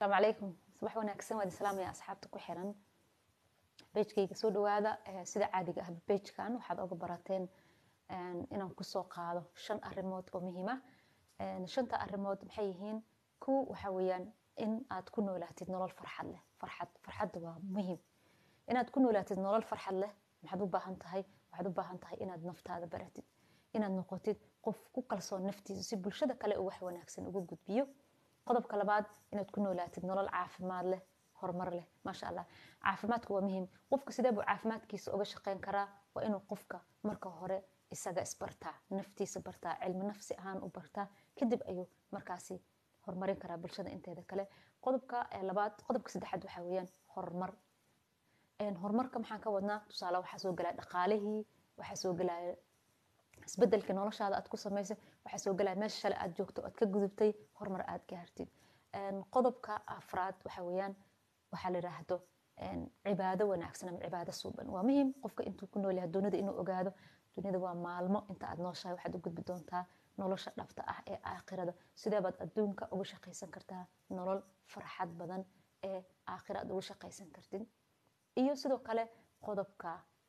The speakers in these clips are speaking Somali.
asalaamu calaykum subax wanaagsan waad islaamaya asxaabta ku xiran bejkayga soo dhawaada sida caadiga ah bejkan waxaad oga barateen inaan kusoo qaado shan arimood oo muhiima shanta arimood maxay yihiin kow waxaa weeyaan in aad ku noolaatid nolol farxad leh farxad farxadda waa muhiim inaad ku noolaatid nolol farxad leh maxaad u baahan tahay waxaad u baahan tahay inaad naftaada baratid inaad noqotid qof ku kalsoon naftiisa si bulshada kale uu wax wanaagsan uga gudbiyo qodobka labaad inaad ku noolaatid nolol caafimaad leh horumar leh maasha allah caafimaadku waa muhiim qofka sidee buu caafimaadkiisa uga shaqeyn karaa waa inuu qofka marka hore isaga isbartaa naftiisa bartaa cilmi nafsi ahaan u bartaa kadib ayuu markaasi horumarin karaa bulshada inteeda kale qodobka labaad qodobka saddexaad waxaa weeyaan horumar horumarka maxaan ka wadnaa tusaale waxaa soo gelaya dhaqaalihii waxaa soo gelaya isbedelka noloshaada aad ku samaysay waxaa soo gelaya meesha shale aad joogto aad ka gudubtay horumar aad gaartid qodobka afraad waxaa weeyaan waxaa la yidhaahdo cibaado wanaagsan ama cibaado suuban waa muhiim qofka intuu ku nool yahay dunida inuu ogaado dunida waa maalmo inta aad nooshahay waxaad u gudbi doontaa nolosha dhabta ah ee aakhirada sidee baad adduunka uga shaqaysan kartaa nolol farxad badan ee aakhira aad uga shaqaysan kartid iyo sidoo kale qodobka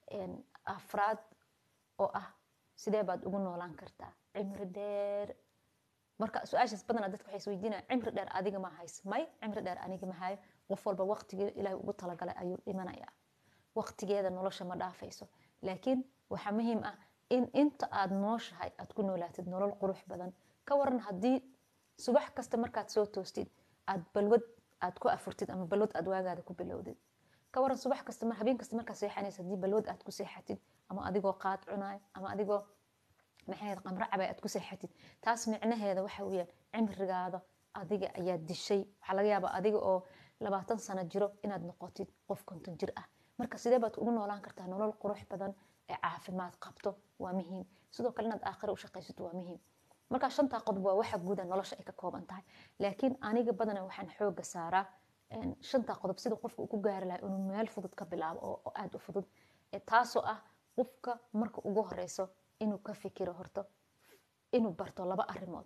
afraad oo ah sidee baad ugu noolaan kartaa cimri dheer marka su-aashaas badanaa dadka waxay isweydiinaya cimri dheer adiga ma hays may cimri dheer aniga ma hayo qof walba waqtigii ilaahay ugu talagalay ayuu dhimanayaa waqtigeeda nolosha ma dhaafayso laakiin waxaa muhiim ah in inta aad nooshahay aad ku noolaatid nolol qurux badan ka waran haddii subax kasta markaad soo toostid aad balwad aad ku afurtid ama balwad aad waagaada ku bilowdid ka waran subax kasta habeen kasta markaad seexanaysa haddii balwad aad ku seexatid ama adigoo qaad cunaay ama adigoo maxay qamro cabay aad ku seexatid taas micnaheeda waxa weeyaan cimrigaada adiga ayaa dishay waxaa laga yaabaa adiga oo labaatan sano jiro inaad noqotid qof konton jir ah marka sidee baad ugu noolaan kartaa nolol qurux badan ee caafimaad qabto waa muhiim sidoo kale inaad aakhira u shaqaysato waa muhiim marka shantaa qodob waa waxa guuda nolosha ay ka kooban tahay laakiin aniga badana waxaan xooga saaraa shantaa qodob sida qofka uu ku gaari lahay inuu meel fudud ka bilaabo oo aada u fudud taasoo ah qofka marka ugu horeyso inuu ka fikiro horto inuu barto laba arimood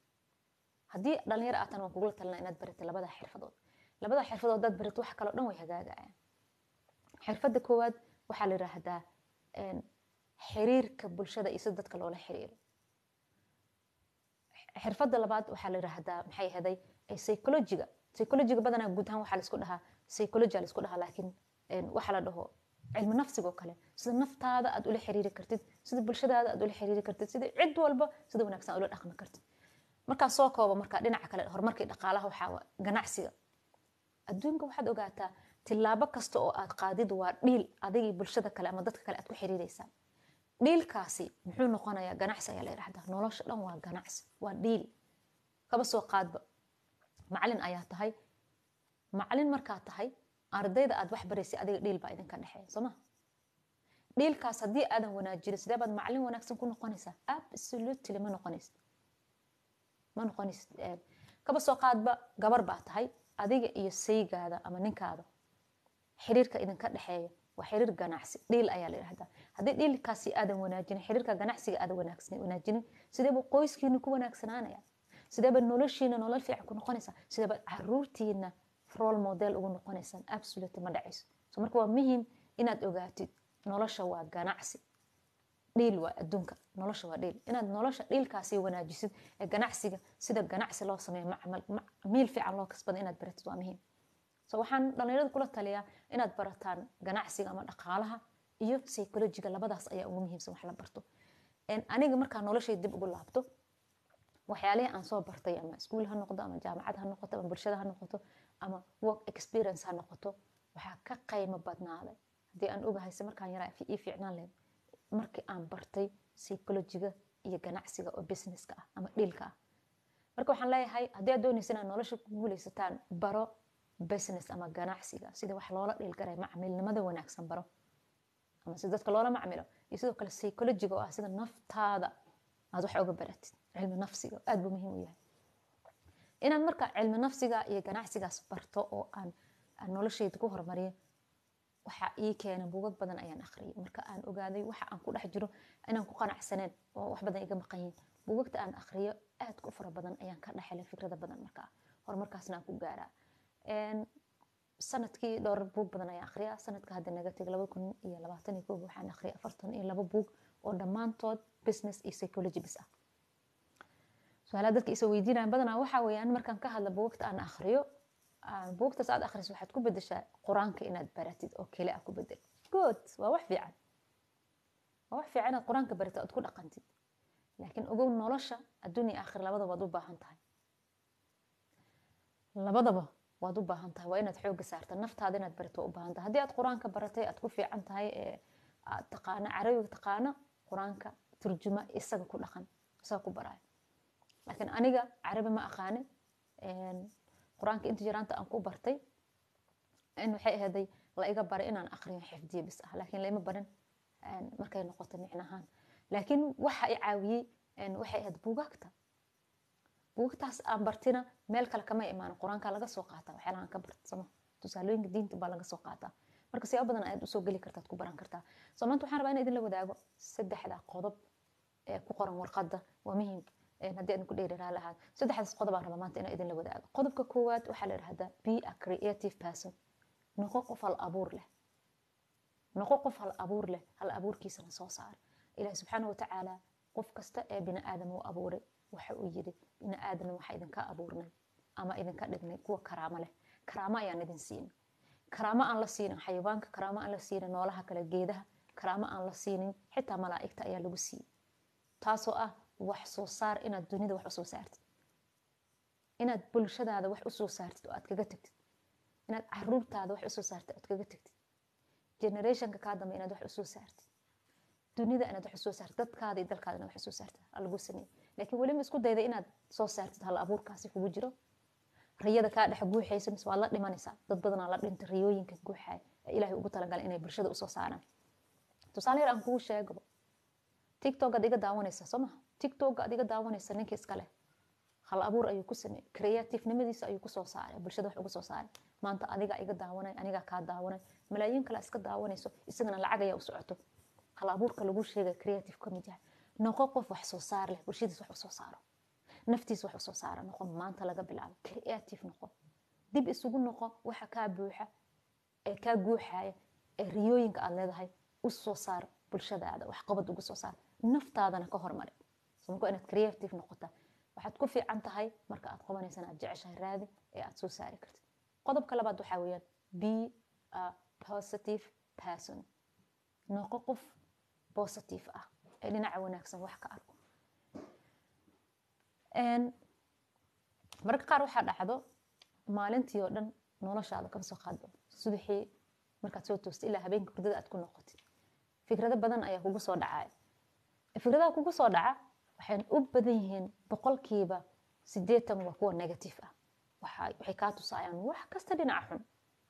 haddii dhalinyaro aatan waan kugula talina inaad baratid labada xirfadood labada xirfadood haddaad baratid wax kaloo dhan way hagaagayaan xirfadda koowaad waxaa la yidhaahdaa xiriirka bulshada iyo sida dadka loola xiriiro xirfadda labaad waxaa la yidhaahdaa maxay ahaday psychologiga psychologiga badanaa guud ahaan waxaa laisku dhahaa psychology laisku dhahaa laakiin waxaa la dhaho cilmi nafsiga oo kale sida naftaada aad ula xiriiri kartid sida bulshadaada aad ula xiriiri kartid sida cid walba sida wanaagsan aad ula dhaqmi kartid markaa soo kooba markaa dhinaca kale horumarkii dhaqaalaha waxaa ganacsiga adduunka waxaad ogaataa tillaabo kasta oo aad qaadid waa dhiil adigii bulshada kale ama dadka kale aad ku xiriireysaan dhiilkaasi muxuu noqonayaa ganacsi ayaa la yidhahdaa nolosha dhan waa ganacsi waa dhiil kaba soo qaadba macalin ayaa tahay macalin markaa tahay ardayda aad wax baraysay adiga dhiil baa idinka dhexeeya soo ma dhiilkaas haddii aadan wanaajinin sidee baad macalin wanaagsan ku noqonaysaa absolutely ma noqonaysid ma noqonaysid kaba soo qaadba gabar baa tahay adiga iyo saygaada ama ninkaada xiriirka idinka dhexeeya waa xiriir ganacsi dhiil ayaa la yidhahdaa haddii dhiilkaasi aadan wanaajinin xiriirka ganacsiga aadan wanaajinin sideeba qoyskiina ku wanaagsanaanaya sideeba noloshiina nolol fiican ku noqonaysaa sideeba caruurtiina role model ugu noqonaysaan absolute ma dhacayso so marka waa muhiim inaad ogaatid nolosha waa ganacsi dhiil waa adduunka nolosha waa dhiil inaad nolosha dhiilkaasi wanaajisid ee ganacsiga sida ganacsi loo sameeyo miil fiican loo kasbada inaad baratid waa muhiim so waxaan dhalinyarada kula taliyaa inaad barataan ganacsiga ama dhaqaalaha iyo psychologiga labadaas ayaa ugu muhiimsan wax la barto aniga markaa noloshay dib ugu laabto waxyaalihii aan soo bartay ama iskuul ha noqdo ama jaamacad ha noqoto ama bulshada ha noqoto ama work experience ha noqoto waxaa ka qaymo badnaaday haddii aan ogahayse markaan yaraa ii fiicnaan lahayd markii aan bartay psychologiga iyo ganacsiga oo businesska ah ama dhiilka ah marka waxaan leeyahay haddii aad doonaysa inaad nolosha ku guulaysataan baro business ama ganacsiga sida wax loola dhiilgaray macmilnimada wanaagsan baro ama sida dadka loola macmilo iyo sidoo kale psychologiga oo ah sida naftaada aad wax uga baratid cilmi nafsiga aad buu muhiim u yahay inaad marka cilmi nafsiga iyo ganacsigaas barto oo aan noloshayda ku horumariyo waxa ii keena buugag badan ayaan akhriyay marka aan ogaaday waxa aan ku dhex jiro inaan ku qanacsaneen oo wax badan iga maqan yihiin buugagta aan akhriyo aad ku fara badan ayaan ka dhexelay fikrada badan markaa horumarkaasna aan ku gaaraa sanadkii dhowr buug badan ayaan akhriyaa sanadka hadda naga tegay laba kun iyo labaatan iyo koob waxaan akhriyay afartan iyo laba buug oo dhammaantood business iyo psychology bis ah su-aalaha dadka isa weydiinayaan badanaa waxaa weeyaan markaan ka hadla buugta aan akhriyo buugtaas aad akhriso waxaad ku bedeshaa qur-aanka inaad baratid oo kale ah ku bedel good waa wax fiican waa wax fiican inaad qur-aanka baratid ood ku dhaqantid laakiin ogow nolosha adduun iyo aakhir labadaba waad u baahan tahay labadaba waad u baahan tahay waa inaad xooga saarta naftaada inaad barato waa u baahan tahay haddii aad qur-aanka baratay aad ku fiican tahay ee aad taqaano carabiga taqaano qur-aanka turjuma isaga ku dhaqan isaga ku baraayo laakiin aniga carabi ma aqaani qur-aanka inta jiraanta aan ku bartay in waxay ahaday la iga baray inaan aqriyo xifdiye bis ah laakiin laima barin markay noqoto micnahaan laakiin waxa i caawiyey waxay ahayd buugaagta buugtaas aan bartina meel kale kama imaan qur-aanka laga soo qaata waxyaalahan ka bartsamo tusaalooyinka diinta baa laga soo qaataa marka siyaabo badan ayaad usoo geli kartaad ku baran kartaa soo maanta waxaan rabaa in idinla wadaago saddexda qodob ee ku qoran warqadda waa muhiim haddii aan ku dheeriraa lahaa saddexdaas qodob aan rabaa maanta inaan idinla wadaago qodobka koowaad waxaa la yidhahdaa be a creative person noqo qof hal abuur leh noqo qof hal abuur leh hal abuurkiisana soo saar ilaahi subxaana watacaala qof kasta ee bini aadam uu abuuray waxa uu yidhi bini aadam waxa idinka abuurnay ama idinka dhignay kuwa karaamo leh karaamo ayaan idin siinin karaamo aan la siinin xayawaanka karaamo aan la siinin noolaha kale geedaha karaamo aan la siinin xitaa malaa'igta ayaa lagu siiyey taasoo ah wax soo saar inaad dunida wax usoo saartid inaad bulshadaada wax usoo saartid oo aad kaga tagtid inaad caruurtaada wax usoo saartid oad kaga tagtid generationka kaa dambe inaad wax usoo saartid dunida inaad wax usoo saartid dadkaada iyo dalkaada inaad wax usoo saartid lagu sameeyey laakiin weliba isku dayda inaad soo saartid hal abuurkaasi kugu jiro riyada kaa dhex guuxaysa mise waad la dhimanaysaa dad badanaa la dhinta riyooyinka guuxaya ee ilaahay ugu talagalay inay bulshada usoo saaraan tusaale yar aan kugu sheegabo tiktok aad iga daawanaysa soo maha tiktok aad iga daawanaysa ninka iska leh hal abuur ayuu ku sameeyey creativenimadiisa ayuu kusoo saaray bulshada wax ugu soo saaray maanta adiga iga daawanay anigaa kaa daawanay malaayiin kale iska daawanayso isagana lacag ayaa u socoto hal abuurka lagu sheegay creative ka mid yahay noqo qof wax soo saar leh bulshadiis wax usoo saaro naftiis wax usoo saara noqo maanta laga bilaabo creative noqo dib isugu noqo waxa kaa buuxa ee kaa guuxaya ee riyooyinka aad leedahay u soo saar bulshadaada wax qabad ugu soo saar naftaadana ka hormari marka inaad creative noqota waxaad ku fiican tahay marka aad qabanaysan aad jeceshahay raadi ee aad soo saari kartid qodobka labaad waxaa weeyaan be a positive person noqo qof positive ah ee dhinaca wanaagsan wax ka arko mararka qaar waxaa dhacdo maalintii oo dhan noloshaada kama soo qaado subaxii markaad soo toosta ilaa habeenka hurdada aad ku noqotid fikrado badan ayaa kugu soo dhacaya fikradaha kugu soo dhaca waxay u badan yihiin boqolkiiba sideetan waa kuwa negative ah waxay kaa tusaayaan wax kasta dhinaca xun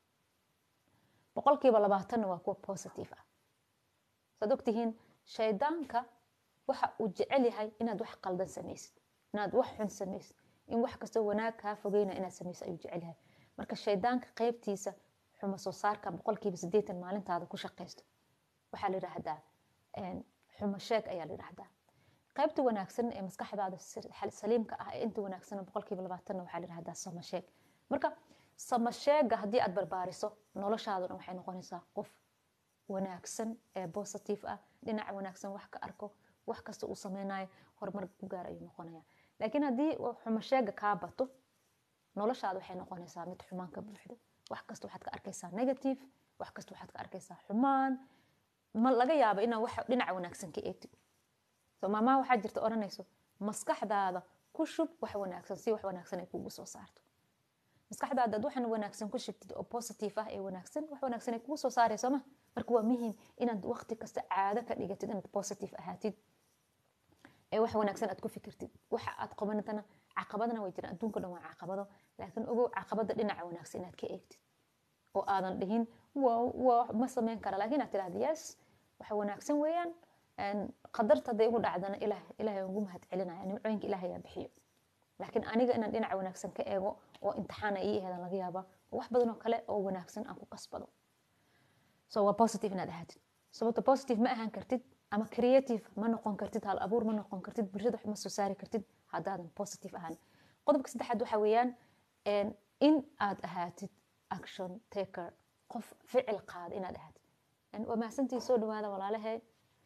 boqolkiiba labaatanna waa kuwa positive ah saad ogtihiin shaydaanka waxa uu jecel yahay inaad wax qaldan samaysid inaad wax xun samaysid in wax kastoo wanaag kaa fogeyna inaad samaysid ayuu jecel yahay marka shaydaanka qaybtiisa xuma soo saarka boqolkiiba sideetan maalintaada ku shaqaysto waxaa la yidhaahdaa xumo sheeg ayaa la yidhaahdaa qaybta wanaagsan ee maskaxdaada saliimka ah ee inta wanaagsan boqolkiiba labaatanna waxaa la yidhahdaa samasheeg marka samasheega haddii aad barbaariso noloshaaduna waxay noqonaysaa qof wanaagsan ee positive ah dhinaca wanaagsan wax ka arko wax kasta uu sameynayo horumar ku gaar ayuu noqonaya laakiin haddii xumasheega kaa bato noloshaada waxay noqonaysaa mid xumaan ka buuxdo wax kasta waxaad ka arkaysaa negative wax kasta waxaad ka arkaysaa xumaan ma laga yaabo inaa wax dhinaca wanaagsan ka eegtid so maamaha waxaa jirta odhanayso maskaxdaada ku shub wax wanaagsan si wax wanaagsan ay kugu soo saarto maskaxdaada ad waxan wanaagsan ku shubtid oo positive ah ee wanaagsan wax wanaagsan ay kugu soo saarayso ma marka waa muhiim inaad waqti kasta caado ka dhigatid inaad positive ahaatid ee wax wanaagsan aad ku fikirtid waxa aad qabanatana caqabadana way jiraan adduunka dhan waa caqabado laakiin ogow caqabada dhinaca wanaagsan inaad ka eegtid oo aadan dhihin ma sameyn kara laakiin aad tidhahda yes waxa wanaagsan weeyaan qadarta hadday igu dhacdana ilaahay ugu mahad celinaya nimcooyinka ilaahay yaa bixiyo laakiin aniga inaan dhinaca wanaagsan ka eego oo imtixaana ii aheedan laga yaaba wax badan oo kale oo wanaagsan aan ku kasbado so waa positive inaad ahaatid sababta positive ma ahaan kartid ama creative ma noqon kartid hal abuur ma noqon kartid bulshada ma soo saari kartid haddaadan positive ahaan qodobka saddexaad waxa weeyaan in aad ahaatid action taker qof ficil qaada inaad ahaatid waa mahadsantii soo dhawaada walaalahe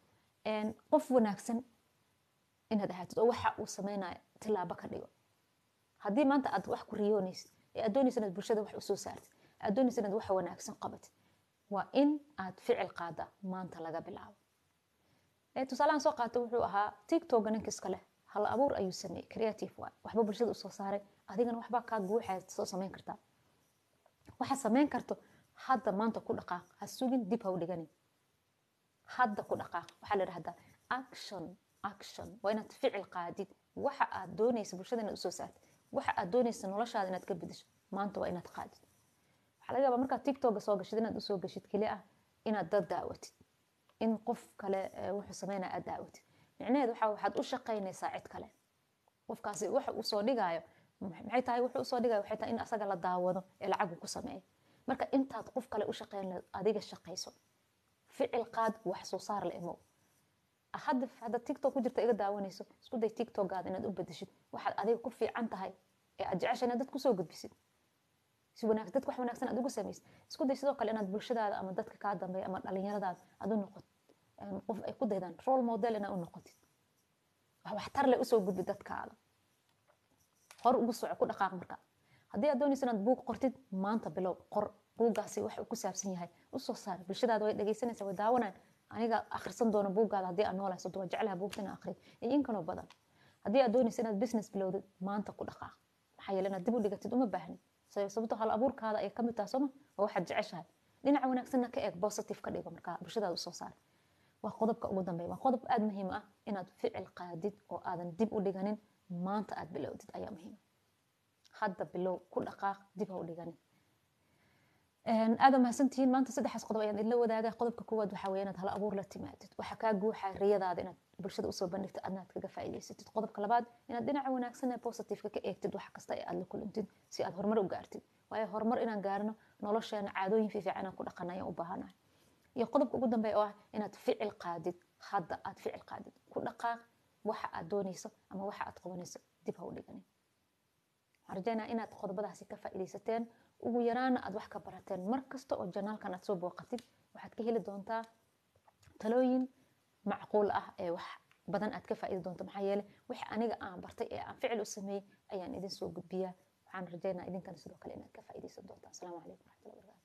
qof wanaagsan inaad ahaatid oo waxa uu sameynaya tilaabo ka dhigo haddii maanta aad wax ku riyoonaysid ee aad doonaysa inaad bulshada wax usoo saartid aad doonaysa inaad wax wanaagsan qabatid waa in aad ficil qaada maanta laga bilaabo tusaalahan soo qaata wuxuu ahaa tiktoka ninka iska leh hal abuur ayuu sameeyey creative waay waxba bulshada usoo saaray adigana waxbaa kaa guuxaya soo samayn kartaa waxaad samayn karto hadda maanta ku dhaqaaq ha sugin dib ha u dhiganin hadda ku dhaqaaq waxaa la dhahdaa action action waa inaad ficil qaadid waxa aad doonaysa bulshada inaad usoo saartid waxa aad doonaysa noloshaada inaad ka bedesho maanta waa inaad qaadid waxaa laga yaabaa markaad tiktoka soo gashid inaad usoo gashid keli ah inaad dad daawatid in qof kale wuxuu sameynaya aad daawatid micnaheed waxa waxaad u shaqaynaysaa cid kale qofkaasi waxa uu soo dhigaayo maxay tahay wuxuu usoo dhigayo waxay tahay in asaga la daawado ee lacagu ku sameeyo marka intaad qof kale u shaqayn lahayd adiga shaqayso ficil qaad wax soo saar la imow hadda hadda tiktok ku jirta iga daawanayso isku day tiktokaada inaad u bedeshid waxaad adiga ku fiican tahay ee aad jecesha inaad dad kusoo gudbisid si wanaag dadka wax wanaagsan aad ugu samaysid isku day sidoo kale inaad bulshadaada ama dadka kaa dambeeya ama dhalinyaradaada aad u noqotid qof ay ku daydaan role model inaad u noqotid wax waxtar leh usoo gudbi dadkaada hor ugu soco ku dhaqaaq marka haddii aad doonaysa inaad buug qortid maanta bilow qor buuggaasi waxa uu ku saabsan yahay usoo saar bulshadaada way dhegaysanaysa way daawanaan aniga akhrisan doono buuggaada haddii aad noolahay sodo waa jeclaha buugta inaa akhriyo iyo in kaloo badan haddii aad doonaysa inaad business bilowdid maanta ku dhaqaaq maxaa yeele inaad dib u dhigatid uma baahni sababto hal abuurkaada ay kamid tahay sooma waa waxaad jeceshahay dhinaca wanaagsanna ka eeg positive ka dhigo markaa bulshadaada usoo saar waa qodobka ugu dambeeya waa qodob aada muhiim ah inaad ficil qaadid oo aadan dib u dhiganin maanta aad bilowdid ayaa muhiima hadda bilow ku dhaqaaq dib ha u dhiganin aada mahadsantihiin maanta saddexaas qodob ayaan idinla wadaaga qodobka koowaad waxaa weeye inaad hal abuur la timaadid waxaa kaa guuxa riyadaada inaad bulshada usoo bandhigtid adna aad kaga faa'iidaysatid qodobka labaad inaad dhinaca wanaagsan ee positiveka ka eegtid wax kasta ee aad la kulantid si aad horumar u gaartid waayo horumar inaan gaarno nolosheena caadooyin fiifiican inaan ku dhaqan ayaan u baahanahay iyo qodobka ugu dambeeya oo ah inaad ficil qaadid hadda aad ficil qaadid ku dhaqaaq waxa aad doonayso ama waxa aad qabanayso dib ha u dhiganin waxaan rajaynaa inaad qodobadaasi ka faa'iidaysateen ugu yaraana aad wax ka barateen mar kasta oo janaalkan aad soo booqatid waxaad ka heli doontaa talooyin macquul ah ee wax badan aad ka faa'iidi doonto maxaa yeele wixii aniga aan bartay ee aan ficil u sameeyey ayaan idin soo gudbiyaa waxaan rajaynaa idinkana sidoo kale inaad ka faa'iidaysan doontaa asalaamu calaykum waraxmatullahi wabarakatu